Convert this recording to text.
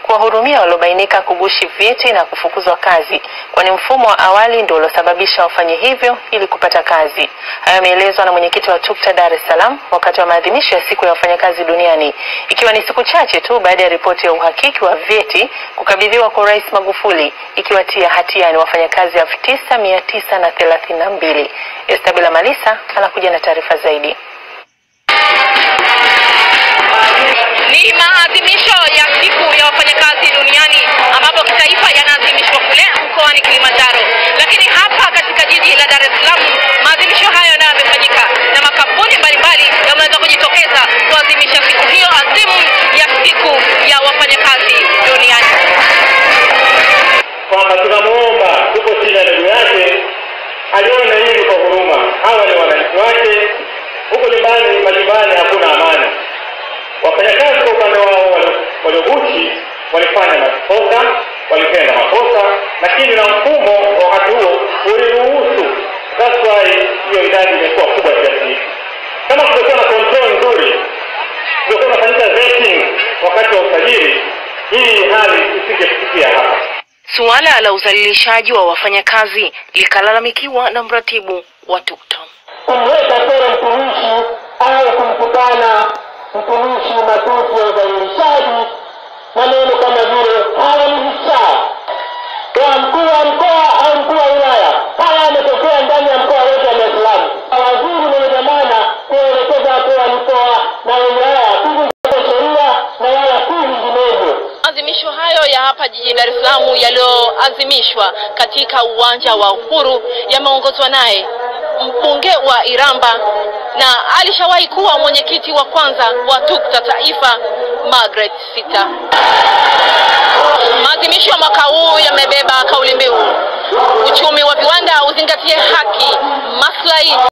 kuwahudumia waliobainika kugushi vyeti na kufukuzwa kazi, kwani mfumo wa awali ndio uliosababisha wafanye hivyo ili kupata kazi. Hayo yameelezwa na mwenyekiti wa TUCTA Dar es Salaam wakati wa maadhimisho ya siku ya wafanyakazi duniani, ikiwa ni siku chache tu baada ya ripoti ya uhakiki wa vyeti kukabidhiwa kwa Rais Magufuli ikiwatia hatiani wafanyakazi elfu tisa mia tisa na thelathini na mbili. Estabela Malisa anakuja na taarifa zaidi. Ni maadhimisho ya siku ya wafanyakazi duniani ambapo kitaifa yanaadhimishwa kule mkoani Kilimanjaro, lakini hapa katika jiji la Dar es Salaam maadhimisho hayo nayo yamefanyika na makampuni mbalimbali yameweza kujitokeza kuadhimisha siku hiyo adhimu ya siku ya wafanyakazi duniani. kwamba tunamuomba, tuko chini ya ndugu yake, aliona hili kwa huruma. Hawa ni wananchi wake, huko nyumbani, majumbani hakuna amani. Wafanyakazi kwa upande wao walio- waliogushi walifanya makosa, walitenda makosa, lakini na mfumo wa wakati huo uliruhusu. That's why hiyo idadi imekuwa kubwa kiasi hiki. Kama kungekuwa na control nzuri, kungekuwa unafanyika vetting wakati wa usajili, hii hali isingefikia hapa. Suala la udhalilishaji wa wafanyakazi likalalamikiwa na mratibu wa TUCTA. kumweka sera mtumishi au kumtukana mtumishi matusi ya udhalilishaji, maneno kama vile hawa ni vichaa wa mkuu wa mkoa au mkuu wa wilaya. Haya yametokea ndani ya mkoa wetu wa Dar es Salaam. Waziri mwenye dhamana kuelekeza wakuu wa mkoa na wilaya kuzingatia sheria na wala si vinginevyo. Maadhimisho hayo ya hapa jijini Dar es Salaam yaliyoadhimishwa katika uwanja wa Uhuru yameongozwa naye mbunge wa Iramba na alishawahi kuwa mwenyekiti wa kwanza wa TUCTA Taifa, Margaret Sita. Maadhimisho ya mwaka huu yamebeba kauli mbiu uchumi wa viwanda uzingatie haki, maslahi